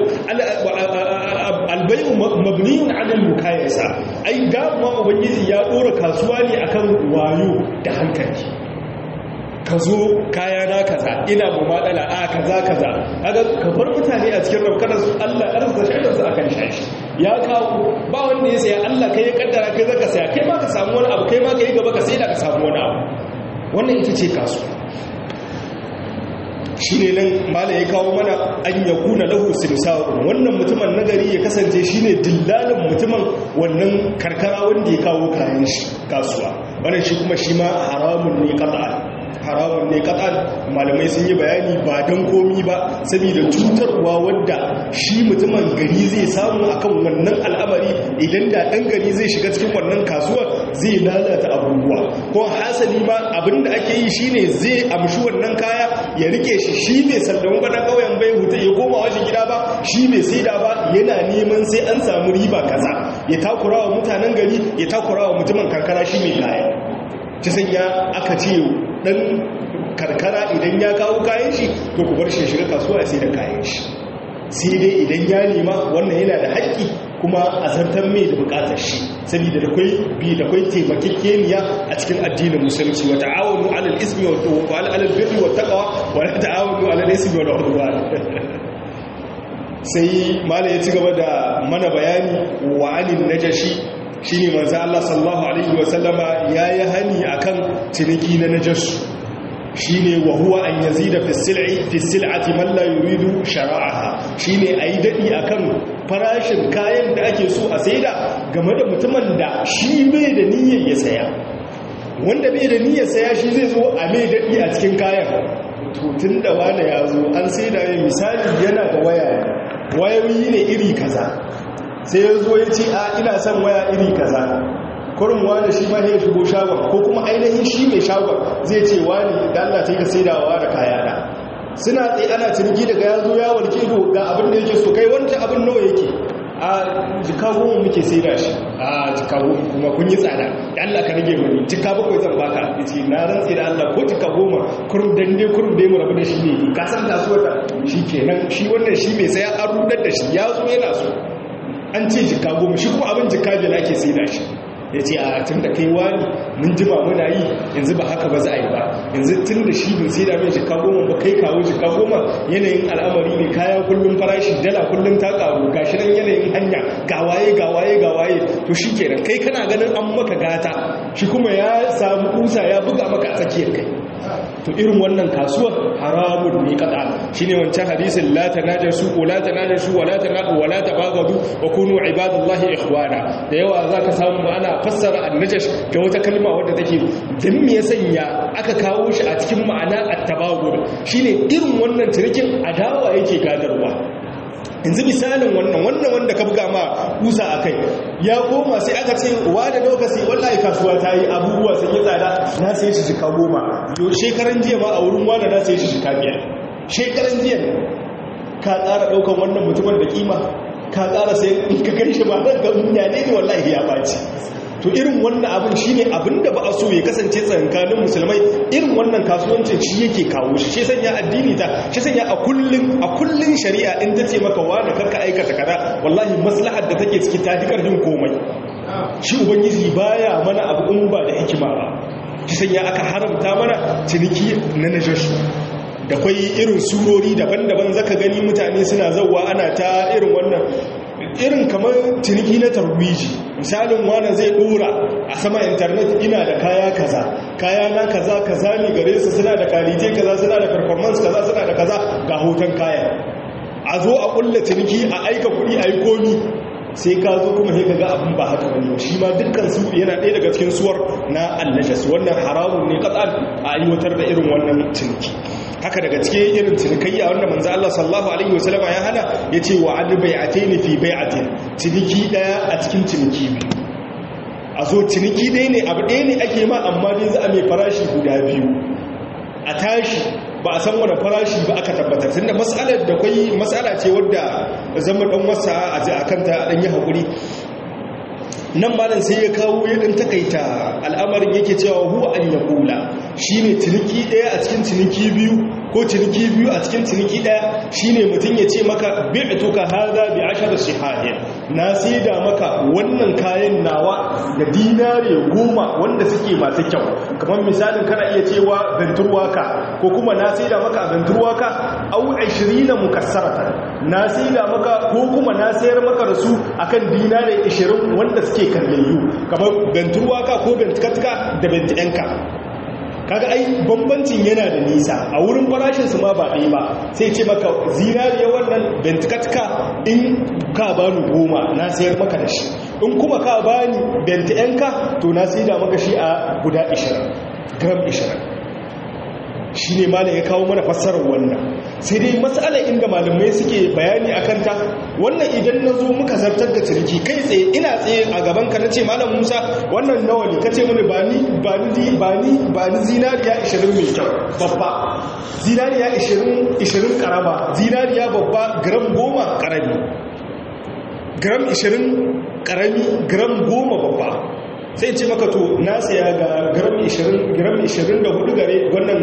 albay'u mabniyun 'ala al-mukayasa ai da ma ubangiji ya dora kasuwa ne akan wayo da hankali ka zo kaya na kaza ina mu matsala a kaza kaza kaga ka bar mutane a cikin rabkanar su Allah arzuta shaidan su akan shashi ya kawo ba wanda ya saya Allah kai ya kaddara kai zaka saya kai ma ka samu wani abu kai ma ka yi gaba ka sai da ka samu wani abu wannan ita ce kasuwa shi ne nan mala ya kawo mana an ya kuna lahu simsa'un wannan mutumin nagari ya kasance shi ne dillalin mutumin wannan karkara wanda ya kawo kayan shi kasuwa wannan shi kuma shi ma haramun ne kata'an haramun ne kata'an malamai sun yi bayani ba don komi ba saboda cutarwa wadda shi mutumin gari zai samu akan wannan al'amari idan da ɗan gari zai shiga cikin wannan kasuwar zai lalata abubuwa ko hasali ma abinda ake yi shine zai amshi wannan kaya ya rike shi shi bai sallon gwana kauyen bai huta ya koma washe gida ba shi bai saida ba yana neman sai an samu riba kaza ya takura wa mutanen gari ya takura wa mutumin karkara shi mai kaya ta sanya aka ce dan karkara idan ya kawo kayan shi to ku bar shi shiga kasuwa ya sai da kayan shi sai dai idan ya nema wannan yana da haƙƙi kuma a zartar mai da buƙatar shi saboda da kwai bi da kwai taimakekeniya a cikin addinin musulunci wa ta'awunu 'alal ismi wa 'alal birri wa taqwa wa la ta'awunu 'alal ismi wal 'udwan sai mala ya ci gaba da mana bayani wa 'anil najashi shine manzo Allah sallallahu alaihi wa sallama yayi hani akan ciniki na najasu shine wa huwa an yazida fi sil'i fi sil'ati man la yuridu shara'aha shine ayi dadi akan farashin kayan da ake so a saida game da mutumin da shi bai da niyyar ya saya wanda bai da niyyar saya shi zai zo a mai dadi a cikin kayan to tunda wani ya zo an saida mai misali yana da waya wayoyi ne iri kaza sai ya zo ya ce a ina son waya iri kaza kurin wani shi ma ya shigo shagon ko kuma ainihin shi mai shagon zai ce wani da Allah ta yi ka saidawa da kayana suna tsaye ana ciniki daga ya zo ya warke ido ga abin da yake so kai wancan abin nawa yake a jika goma muke sai da shi a jika goma kuma kun yi tsada da Allah ka rage mani jika bakwai zan baka ya ce na rantsi da Allah ko jika goma kurum dande kurum dai mu rabu da shi ne ka san kasuwar ta shi kenan shi wannan shi mai saya an rudar da shi ya zo yana so an ce jika goma shi kuma abin jika biyar ake sai da shi ya ce a tun da kai wani mun jima muna yi yanzu ba haka ba za a yi ba yanzu tun da shi bin sai da mai jika goma ba kai kawo jika goma yanayin al'amari ne kaya kullum farashi dala kullum ta karu gashi nan yanayin hanya gawaye gawaye gawaye to shi kenan kai kana ganin an maka gata shi kuma ya samu kusa ya buga maka a tsakiyar kai to irin wannan kasuwar haramun ne kada shine wancan hadisin la tanajasu wa la tanajasu wa la tanaqu wa la tabagadu wa kunu ibadallahi ikhwana da yawa zaka samu ana fassara annajash da wata kalma wadda take dan me ya sanya aka kawo shi a cikin ma'ana at-tabagud shine irin wannan tirikin adawa yake gadarwa yanzu misalin wannan wannan wanda ka buga ma kusa a kai ya koma sai aka ce wa da lokaci wallahi kasuwa ta yi abubuwa sun yi tsada na sai shi shika goma yau shekaran jiya ma a wurin wanda na sai shi shika biyar shekaran jiya ka ƙara ɗaukan wannan mutumin da kima ka ƙara sai in ka kai shi ma ɗan ga mutane ne wallahi ya ɓaci to irin wannan abin shi ne abin da ba a so ya kasance tsakankanin musulmai irin wannan kasuwancin shi yake kawo shi shi sanya addini ta shi sanya a kullun a kullun shari'a in ta ce maka wani karka aikata kaza wallahi maslahar da take ciki ta fi karfin komai shi ubangiji baya mana abu in ba da hikima ba shi sanya aka haramta mana ciniki na najashu da kwai irin surori daban-daban zaka gani mutane suna zauwa ana ta irin wannan irin kamar ciniki na tarwiji misalin wani zai dora a sama intanet ina da kaya kaza kaya na kaza kaza ne gare su suna da kalite kaza suna da performance kaza suna da kaza ga hoton kaya a zo a kulla ciniki a aika kuɗi a yi komi sai ka zo kuma sai ka ga abin ba haka wani shi ma dukkan su yana ɗaya daga cikin suwar na annajas wannan haramun ne katsan a aiwatar da irin wannan ciniki haka daga cikin irin cinikayya wanda manzo Allah sallallahu alaihi wasallama ya hana yace wa an bai'ataini fi bai'atin ciniki daya a cikin ciniki biyu a zo ciniki dai ne abu ɗaya ne ake ma amma dai za a mai farashi guda biyu a tashi ba a san wani farashi ba aka tabbatar tunda mas'alar da kai mas'ala ce wadda zama dan wasa a kanta a dan yi hakuri nan malam sai ya kawo ya dan takaita al'amarin yake cewa huwa an yaqula shine ciniki daya a cikin ciniki biyu ko ciniki biyu a cikin ciniki daya shine mutum ya ce maka bi'tuka hadha bi ashar sihahin na saida maka wannan kayan nawa da dinare goma wanda suke masu kyau kamar misalin kana iya cewa venturwaka ko kuma na saida maka venturwaka au 20 mukassaratan na saida maka ko kuma na sayar maka da su akan dinare 20 wanda suke kallayyu kamar venturwaka ko ventkatka da ventiyanka kaga ai bambancin yana da nisa a wurin farashin su ma ba ɗaya ba sai ce maka zinariya wannan bentikatka in ka bani goma na sayar maka da shi in kuma ka bani bentiyanka to na sai da maka shi a guda 20 gram 20 shi ne malam ya kawo mana fassarar wannan sai dai matsala inda malamai suke bayani a kanta wannan idan na zo muka zartar da cirki kai tsaye ina tsaye a gaban ka na ce malam musa wannan nawa ne ka ce mini ba ni ba ni ba ni ba ni zinariya 20 mai kyau babba zinariya 20 20 karama zinariya babba gram 10 karami gram 20 karami gram 10 babba sai ce maka to na saya ga gram 20 gram 24 gare wannan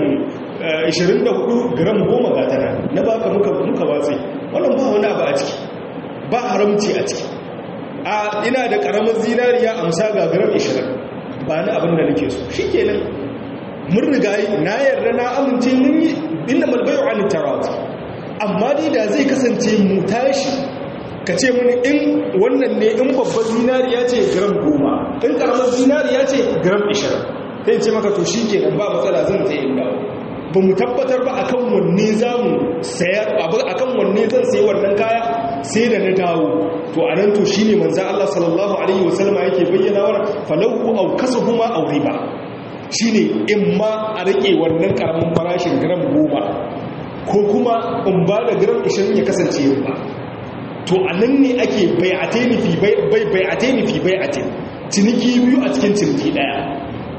24 gram 10 ga tana na baka muka muka watsi wannan ba wani abu a ciki ba haramci a ciki a ina da karamar zinariya amsa ga gram 20 ba ni abin da nake so shikenan mun riga na yarda na amince mun yi inna malbayu an tarat amma dai da zai kasance mu tashi ka ce mini in wannan ne in babbar zinariya ce gram goma in karamar zinariya ce gram ishirin sai ce maka to shi kenan ba matsala zan sai in dawo ba mu tabbatar ba akan wanne za mu sayar akan wanne zan sayi wannan kaya sai da na dawo to a nan to shi ne manzan Allah sallallahu alaihi wasallama yake bayyana wa falahu au kasahuma au riba shi ne in ma a rike wannan karamin farashin gram goma ko kuma in ba da gram ishirin ya kasance yin ba to a nan ne ake bai'ate ni fi bai'ate ciniki biyu a cikin ciniki daya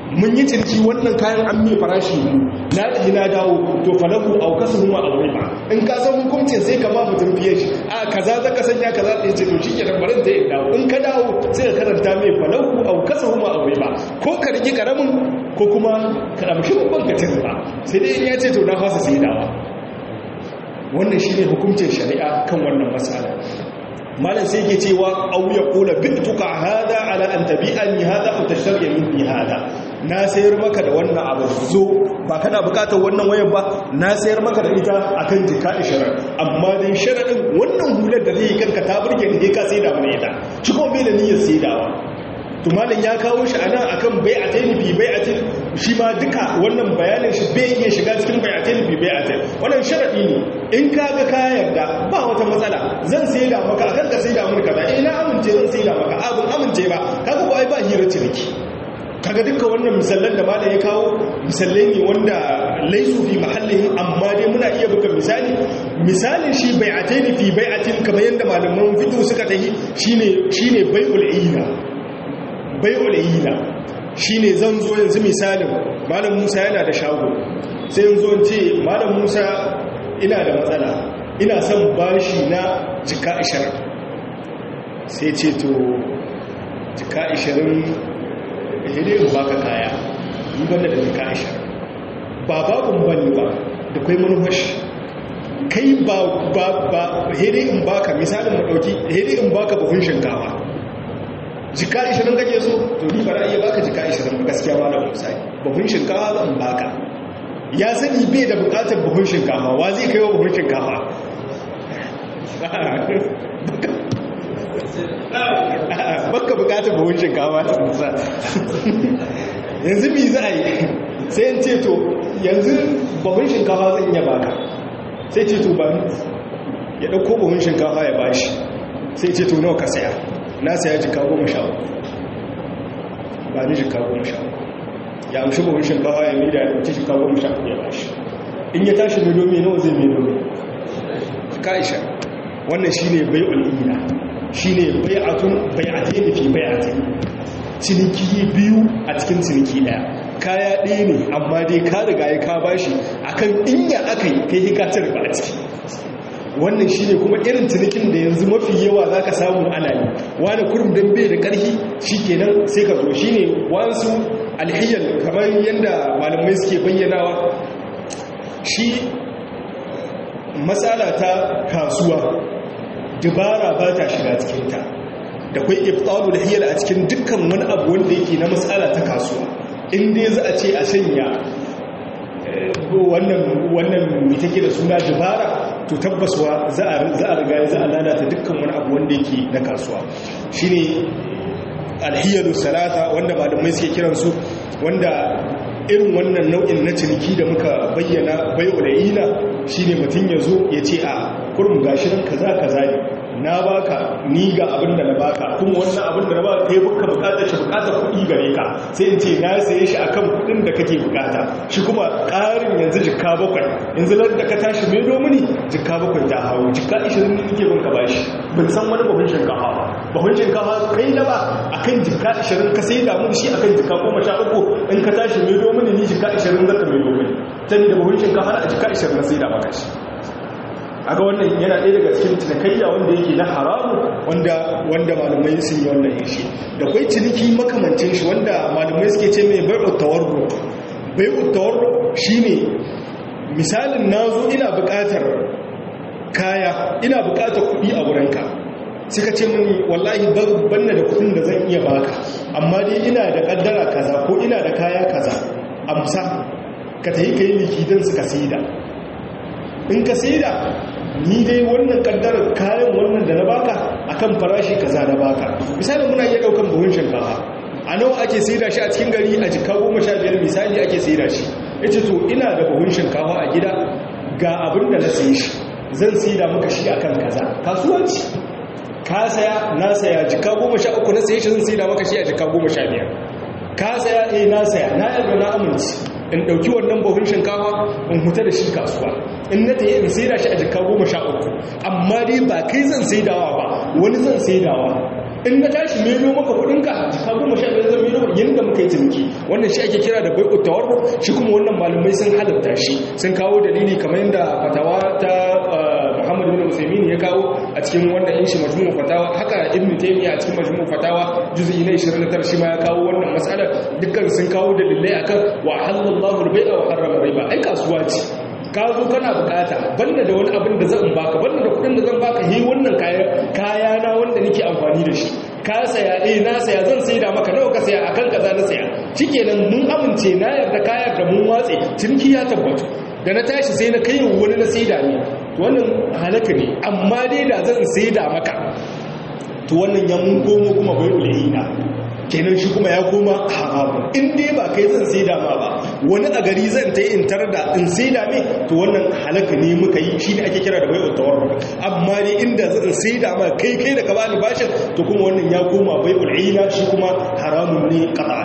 mun yi ciniki wannan kayan an mai farashi ne na ɗi na dawo to falahu au kasu huma a wuri ba in ka san hukuncin sai ka ba mutum fiye shi a kaza za ka sanya kaza ɗaya ce to shi ke barin zai dawo in ka dawo sai ka karanta mai falahu au kasu huma a wuri ba ko ka rigi karamin ko kuma ka ɗamshi babban ka cin ba sai dai in ya ce to na fasa sai dawa wannan shi ne hukuncin shari'a kan wannan matsala malam sai ke cewa au ya kula bituka hada ala an tabi'ani hada aw tashtari minni hada na sayar maka da wannan abu zo ba kana bukatar wannan wayar ba na sayar maka da ita akan jika 20 amma dan sharadin wannan hular da zai kanka ta burge ni ka sai da mana ita shi kuma bai da niyyar saidawa to malam ya kawo shi anan akan bai'atain fi bai'atin shi ma duka wannan bayanin shi bai iya shiga cikin bai'atain fi bai'atin wannan sharadi ne in ka ga ka yarda ba wata matsala zan sai da maka akan ka sai da mun kaza eh na amince zan sai da maka abun amince ba kaga ko ai ba hira ciniki kaga duka wannan misallan da malam ya kawo misallai ne wanda laisu fi mahallin amma dai muna iya buga misali misalin shi bai'atain fi bai'atin kamar yanda malaman fiqh suka tahi shine shine bai'ul ina bai'ul ina shine zan zo yanzu misalin malam Musa yana da shago sai yanzu in ce malam Musa ina da matsala ina son bashi na jika 20 sai ce to jika 20 hede in baka kaya yi banda da jika 20 ba babun bane ba da kwai manufashi kai ba ba ba hede in baka misalin mu dauki hede in baka buhun shinkafa jika 20 kake so to ni ba iya baka jika 20 ba gaskiya ba da musai buhun shinkafa zan baka ya sani bai da bukatar buhun shinkafa wa zai kai wa buhun shinkafa baka bukatar buhun shinkafa ta musa yanzu mi za a yi sai yin ce to yanzu buhun shinkafa zan iya baka sai ce to ba ya ɗauko buhun shinkafa ya bashi sai ce to nawa ka saya na saya jika goma sha uku ba ni jika goma sha uku ya amshi buhun shinkafa ya mida ya ɗauki jika goma sha uku ya bashi in ya tashi mai domi nawa zai mai domi jika isha wannan shi ne bai ul'ina shi ne bai'atun bai'atai da fi bai'atai ciniki biyu a cikin ciniki ɗaya kaya ɗaya ne amma dai ka riga ya ka bashi akan inya aka yi kai hikatar ba a ciki wannan shi ne kuma irin cinikin da yanzu mafi yawa za ka samu ana yi wani kurum don bai da ƙarfi shi kenan sai ka zo shi ne wasu alhiyar kamar yadda malamai suke bayyanawa shi matsala ta kasuwa dubara ba ta shiga cikinta da kwai iftaru da hiyar a cikin dukkan wani abu wanda yake na matsala ta kasuwa inda za a ce a sanya wannan wannan mai take da suna dubara to tabbaswa za a riga za a lalata dukkan wani abu wanda yake na kasuwa shine alhiyalu salata wanda malamai suke kiransu wanda irin wannan nau'in na ciniki da muka bayyana bai'ulayina shine mutum ya zo ya ce a kurum gashi nan kaza kaza ne na baka ni ga abin da na baka kuma wannan abin da na baka kai buka bukatar shi bukatar kuɗi gare ka sai in ce na saye shi akan kuɗin da kake bukata shi kuma ƙarin yanzu jikka bakwai yanzu lan da ka tashi mai domini jikka bakwai ta hawo jikka ishirin ne nake bin ka bashi ban san wani bahun shinkafa ba bahun shinkafa kai na ba akan jikka ishirin ka sai damu shi akan jikka goma sha uku in ka tashi mai domini ni jikka ishirin zaka mai domini tani da bahun shinkafa a jikka ishirin na sai da maka shi aga wannan yana ɗaya daga cikin cinikayya wanda yake na haramu wanda wanda malamai sun yi wannan yashi da kwai ciniki makamancin shi wanda malamai suke ce mai bai'ut tawarru bai'ut tawarru shine misalin nazo ina buƙatar kaya ina buƙatar kuɗi a wurinka suka ce mini wallahi banna da kuɗin da zan iya baka amma dai ina da kaddara kaza ko ina da kaya kaza amsa ka tayi kai likidan suka saida in ka saida ni dai wannan kaddarar kayan wannan da na baka akan farashi kaza na baka misali muna iya daukan buhun shinkafa a nawa ake saida shi a cikin gari a jika goma sha biyar misali ake saida shi yace to ina da buhun shinkafa a gida ga abin da na sayi shi zan saida maka shi akan kaza kasuwanci ka saya na saya jika goma sha uku na sayi shi zan saida maka shi a jika goma sha biyar ka saya eh na saya na yarda na amince in ɗauki wannan buhun shinkafa in huta da shi kasuwa in na tayi in saida shi a jika goma sha uku amma dai ba kai zan saidawa ba wani zan saidawa in na tashi meno maka kudinka jika goma sha biyar zan meno yadda muka yi ciniki wannan shi ake kira da bai'ut tawarru shi kuma wannan malamai sun halatta shi sun kawo dalili kamar yadda fatawa ta Muhammad bin Usaimin ya kawo a cikin wannan yin shi majmu'u fatawa haka Ibn Taymiyyah a cikin majmu'u fatawa juz'i na 29 shi ma ya kawo wannan mas'alar dukkan sun kawo dalilai akan wa halallahu al-bai'a wa harrama riba ai kasuwa ce ka zo kana bukata banda da wani abin da zan baka banda da kudin da zan baka yi wannan kaya na wanda nake amfani da shi ka saya eh na saya zan sai da maka nawa ka saya akan kaza na saya shikenan mun amince na yarda ka yarda mun watse cinki ya tabbatu da na tashi sai na kai wani na sai da ni wannan halaka ne amma dai da zan sai da maka to wannan ya mun komo kuma bai ulina kenan shi kuma ya koma haramun in dai ba kai zan sai dama ba wani a gari zan ta yi in tar da in sai dame to wannan halaka ne muka yi shi ne ake kira da bai utawar amma dai inda zan sai dama kai kai da ka bani bashin to kuma wannan ya koma bai ul'ina shi kuma haramun ne qat'an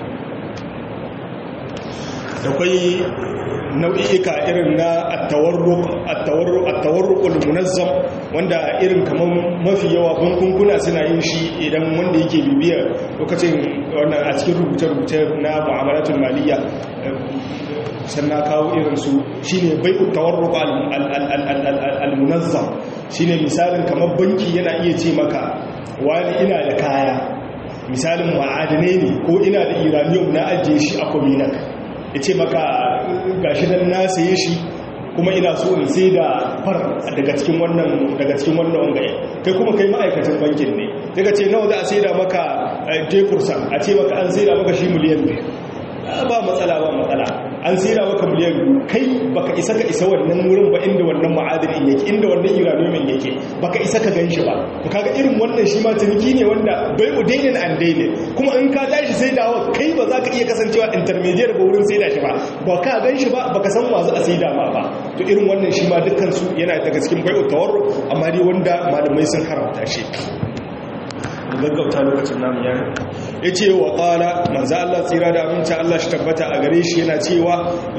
da kwai nau'i'ika irin na attawarrukul munazzam wanda irin kamar mafi yawa bankunkuna suna yin shi idan wanda yake bibiyar lokacin wannan a cikin rubuce-rubuce na mu'amalatul maliyya sannan kawo irinsu shi ne bai tawarruk al-munazzam shi ne misalin kamar banki yana iya ce maka wani ina da kaya misalin ma'adanai ne ko ina da iranium na ajiye shi a kwaminak ya ce maka gashi nan na saye shi kuma ina so in sai da far daga cikin wannan daga cikin wannan wangaye kai kuma kai ma'aikacin bankin ne daga ce nawa za a sai da maka jefursa a ce maka an sai da maka shi miliyan biyu ba matsala ba matsala an sai da maka miliyan biyu kai baka isa ka isa wannan wurin ba inda wannan ma'adinin yake inda wannan uranium yake baka isa ka gan shi ba to kaga irin wannan shi ma ciniki ne wanda bai udainin and dainin kuma in ka tashi sai da wa kai ba za ka iya kasancewa intermediate ba wurin sai da shi ba ba ka gan shi ba baka san wa za a sai da ma ba to irin wannan shi ma dukkan su yana daga cikin bai'u tawarru amma dai wanda malamai sun haramta shi gaggauta lokacin namu ya ya ce wa ƙala manza Allah tsira da aminci Allah shi tabbata a gare shi yana cewa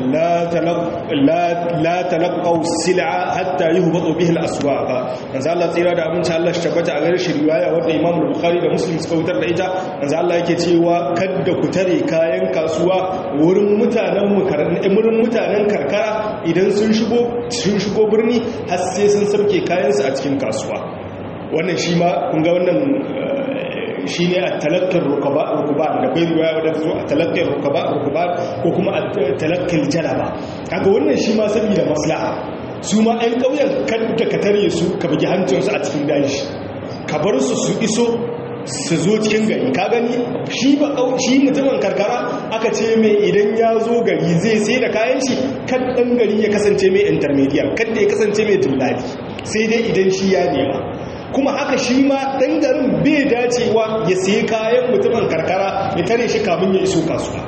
la talaqaw sil'a hatta yuhbatu bihi al-aswaq manza Allah tsira da aminci Allah shi tabbata a gare shi riwaya wanda Imam Bukhari da Muslim suka wutar da ita manza Allah yake cewa kada ku tare kayan kasuwa wurin mutanen wurin mutanen karkara idan sun shigo sun shigo birni har sai sun sauke kayansu a cikin kasuwa wannan shi ma kun ga wannan shi ne a talakkar rukuban da kai ruwa wadda zo a talakkar rukuban ko kuma a talakkar jalaba kaga wannan shi ma saboda maslaha su ma 'yan ƙauyen kadda ka tare su ka bugi hancinsu a cikin daji ka bar su su iso su zo cikin gari ka gani shi ba shi mutumin karkara aka ce mai idan ya zo gari zai sai da kayan shi kan ɗan gari ya kasance mai intermediate kan da ya kasance mai dillali sai dai idan shi ya nema kuma haka shi ma ɗan garin bai dacewa ya sayi kayan mutumin karkara ya tare shi kamun ya iso kasuwa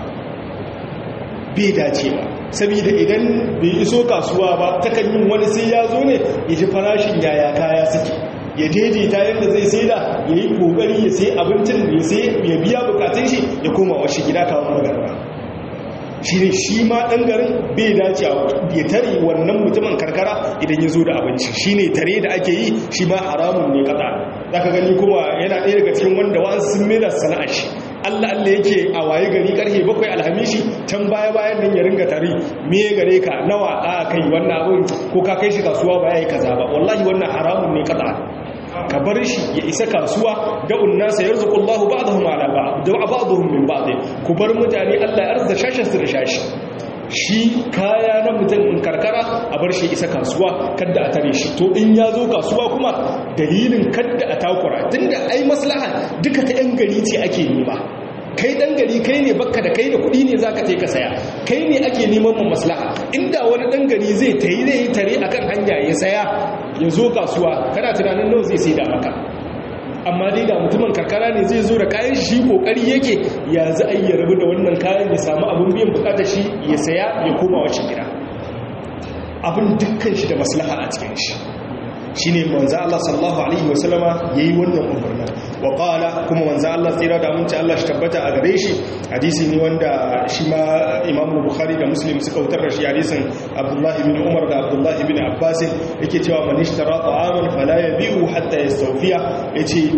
bai dacewa saboda idan bai iso kasuwa ba takan yin wani sai ya zo ne ya ji farashin yaya kaya suke ya daidaita yadda zai sai da ya yi kokari ya sai abincin ya biya bukatun shi ya koma washe gida kawo magarba shi ne shi ma ɗan garin bai dace ya tare wannan mutumin karkara idan ya zo da abinci shi ne tare da ake yi shi ma haramun ne kaɗa za ka gani kuma yana ɗaya daga cikin wanda wa'an sun mera sana'a shi allah allah yake a waye gari karfe bakwai alhamishi can baya bayan nan ya ringa tare me gare ka nawa a kai wannan abin ko ka kai shi kasuwa ba ya yi kaza ba wallahi wannan haramun ne kaɗa ka bar shi ya isa kasuwa da unnasa yarzuqullahu ba'dahum ala ba'd da ba'dahum min ba'd ku bar mutane Allah ya arza shashin su da shashi shi kaya na mutum karkara a bar shi isa kasuwa kadda a tare shi to in ya zo kasuwa kuma dalilin kadda a takura tunda ai maslaha duka ta yan gari ce ake nema kai dan gari kai ne bakka da kai da kuɗi ne zaka ka saya kai ne ake neman mu maslaha inda wani dan gari zai tayi zai tare akan hanya ya saya ya zo kasuwa kana tunanin nawa zai sai da maka amma dai da mutumin karkara ne zai zo da kayan shi kokari yake ya za a yi rabu da wannan kayan ya samu abin biyan bukatar shi ya saya ya koma wacce gida abin dukkan shi da maslaha a cikin shi shine manzo Allah sallallahu alaihi wasallama yayi wannan umarni wa qala kuma manzo Allah tsira da mun Allah shi tabbata a gare shi hadisi ne wanda shi ma Imam Bukhari da Muslim suka wutar da shi hadisin Abdullah ibn Umar da Abdullah ibn Abbas yake cewa man ishtara ta'aman fala yabi'u hatta yastawfiya yace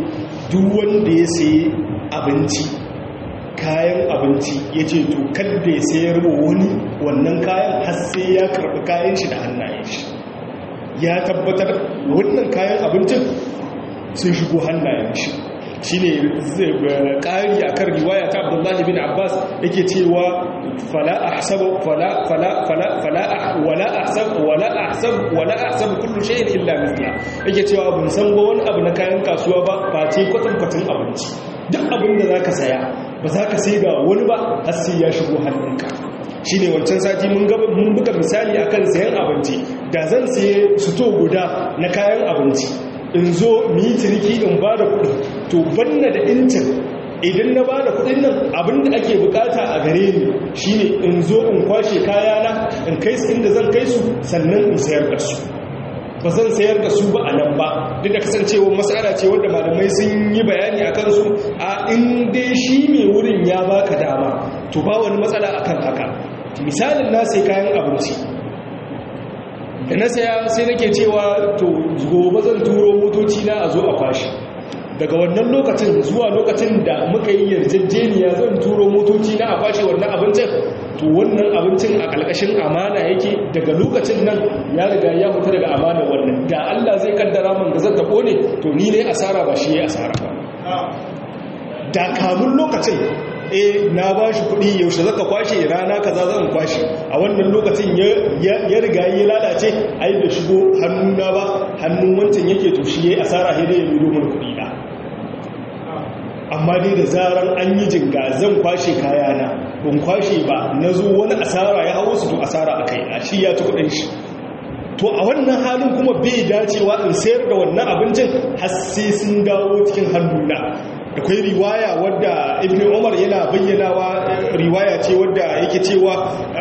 duk wanda ya sayi abinci kayan abinci ya ce to kadda ya sayar wa wani wannan kayan har sai ya karɓi kayan shi da hannayen shi ya tabbatar wannan kayan abincin sun shigo hannayen shi shi ne ƙari a kan riwaya ta abdullahi bin abbas yake cewa fala ahsabu fala fala fala fala wala ahsabu wala ahsabu wala ahsabu kullu shay'in illa mithla yake cewa ban san ba wani abu na kayan kasuwa ba ba ce kwatan kwatan abinci duk abin da zaka saya ba za ka sai ga wani ba har sai ya shigo hannunka shi ne wancan sati mun buga misali akan sayan abinci da zan saye suto guda na kayan abinci in zo mu yi ciniki in ba da kuɗi to banna da incin idan na ba da kuɗin nan abinda ake bukata a gare ni shine in zo in kwashe kayana in kai su inda zan kai su sannan in sayar da su ba zan sayar da su ba a nan ba duk da kasancewa matsala ce wadda malamai sun yi bayani a kansu a in dai shi mai wurin ya baka dama to ba wani matsala akan haka misalin na sai kayan abinci da na saya sai nake cewa to gobe zan turo motoci na a zo a kwashi daga wannan lokacin zuwa lokacin da muka yi yarjejeniya zan turo motoci na a kwashe wannan abincin to wannan abincin a ƙarƙashin amana yake daga lokacin nan ya riga ya fita daga amana wannan da Allah zai kaddara man da zan ta kone to ni ne asara ba shi ya asara ba da kamun lokacin eh na ba shi kuɗi yaushe zaka kwashe rana kaza zan kwashe a wannan lokacin ya riga ya lalace ai da shigo hannuna ba hannun wancan yake to shi yayi asara sai dai ya bido mun kuɗi na amma dai da zaran an yi jinga zan kwashe kayana ban kwashe ba na zo wani asara ya hawo su to asara a kai a shi ya ci kudin shi to a wannan halin kuma bai dacewa in sayar da wannan abincin har sai sun dawo cikin hannuna akwai riwaya wadda ibn umar yana bayyanawa riwaya ce wadda yake cewa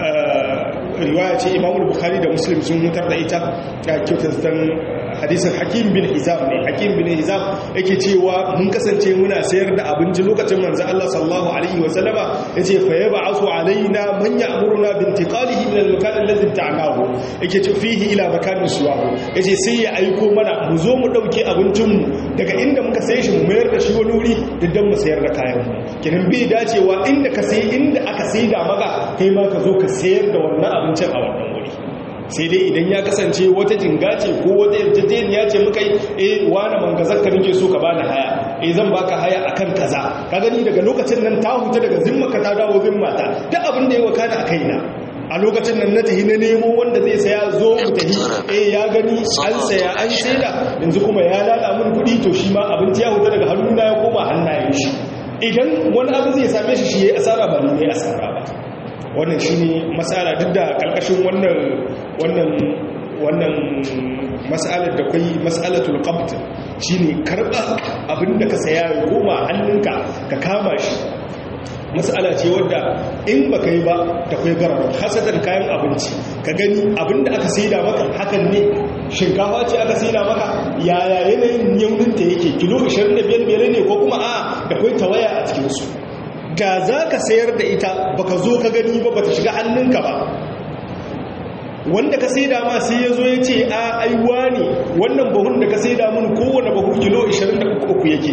riwaya ce imamul bukhari da muslim sun mutar da ita ta kyautar hadisin hakim bin hizam ne hakim bin hizam yake cewa mun kasance muna sayar da abinci lokacin manzo Allah sallallahu alaihi wa sallama yace fa yab'athu alaina man ya'muruna bi intiqalihi min al-makan alladhi ta'nahu yake ce fihi ila makanin suwahu yace sai ya aiko mana mu zo mu dauke abincin mu daga inda muka saye shi mu mayar da shi wani wuri dan mu sayar da kayan mu kinan bai dacewa inda ka sai inda aka sai da maka kai ma ka zo ka sayar da wannan abincin a wannan wuri sai dai idan ya kasance wata jinga ce ko wata yarjejeniya ce muka yi eh wani mangazarka nake so ka bani haya eh zan baka haya akan kaza ka gani daga lokacin nan ta huta daga zimmaka ta dawo zimmata duk abin da ya wakana a kaina a lokacin nan na tahi na nemo wanda zai saya zo mu tahi eh ya gani an saya an saida yanzu kuma ya lada min kuɗi to shi ma abinci ya huta daga hannuna ya koma hannayen shi idan wani abu zai same shi shi ya asara ba ni ne asara ba wannan shi ne matsala duk da ƙarƙashin wannan wannan wannan matsalar da kwai matsalatul qabd shine karba abinda ka saya ya koma hannunka ka kama shi matsala ce wadda in baka yi ba da kwai garar hasatan kayan abinci ka gani abinda aka saida maka hakan ne shinkafa ce aka saida maka yaya yanayin yauninta yake kilo 25 ne ko kuma a da kwai tawaya a cikinsu da za ka sayar da ita baka zo ka gani ba bata shiga hannunka ba wanda ka sai dama sai ya zo ya ce a aiwa ne wannan bahun da ka sai damun kowane bahu kilo 23 yake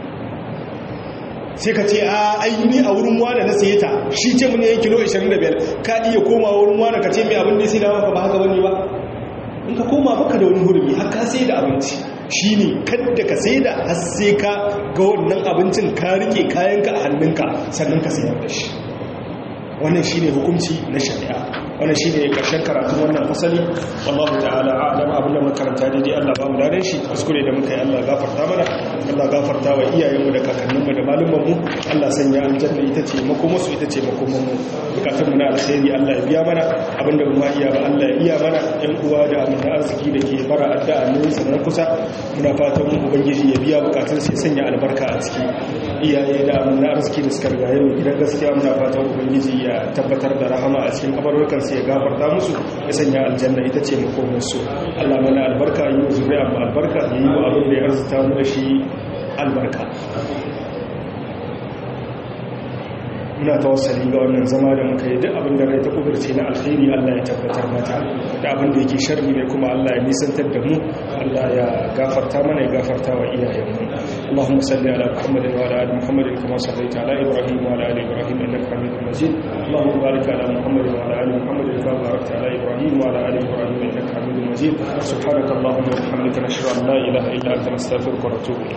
sai ka ce a aini a wurin wane na saye ta shi ce mu ne kilo 25 ka iya koma wurin wane ka ce mai abin da ya sai dama ka ba haka wani ba in ka koma baka da wani hurumi har ka sai da abinci shi ne kadda ka sai da har sai ka ga wannan abincin ka rike kayanka a hannunka sannan ka sayar da shi wannan shi ne hukunci na shari'a wannan shi ne ƙarshen karatun wannan fasali wallahu ta'ala a'lam abin da makaranta daidai Allah ba mu ladan shi kuskure da muka yi Allah gafarta mana Allah gafarta wa iyayenmu da kakanninmu da malumanmu Allah sanya aljanna ita ce makomarsu ita ce makomarmu bukatun mu na alkhairi Allah ya biya mana abin da mu iya ba Allah ya iya mana ɗan uwa da abin da arziki da ke bara addu'a ne sanar kusa muna fatan ubangiji ya biya bukatun sai sanya albarka a ciki iyaye da abin da arziki da suka rigaye mu gidan gaskiya muna fatan ubangiji ya tabbatar da rahama a cikin kabarukan sai ya gafarta musu ya sanya aljanna ita ce makomarsu Allah mana albarka yi wa zuriya mu albarka ya yi wa abin da ya arzuta mu da shi albarka muna tawassali ga wannan zama da muka yi duk abin da rai ta kudurce na alkhairi Allah ya tabbatar mata da abin da yake sharri ne kuma Allah ya nisantar da mu Allah ya gafarta mana ya gafarta wa iyayenmu اللهم صل على محمد وعلى ال محمد كما صليت على ابراهيم وعلى ال ابراهيم انك حميد مجيد اللهم بارك على محمد وعلى ال محمد كما باركت على ابراهيم وعلى ال ابراهيم انك حميد مجيد سبحانك اللهم وبحمدك نشهد ان لا اله الا انت نستغفرك ونتوب اليك